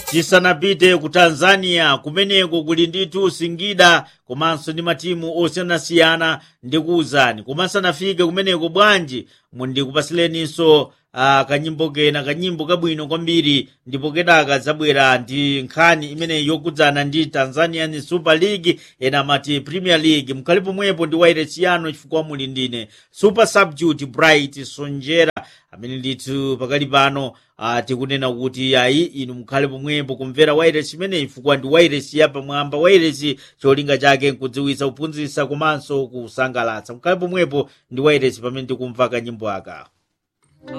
tisanapite ku tanzania kumeneko kuli ndithu singida komanso ndi matimu osiyanasiyana ndikuwuzani komansanafike kumeneko bwanji mundikupasileninso uh, kanyimbo kena kanyimbo kabwino kwambiri ndipo kenaka zabwera ndi nkhani imeneyi yokudzana ndi tanzanian super league ena amati premier league mkhale pomwepo ndi wairesi yanu chifukwa muli ndine super substitute bright sonjera amene ndithu pakali pano uh, tikunena kuti ayi inu mukhale pomwepo kumvera wairesi imeneyi chifukwa ndi wairesi yapamwamba wairesi cholinga chake nkudziwitsa kuphunzitsa komanso kusangalatsa mukhale pomwepo ndi wairesi pamene tikumva kanyimbo aka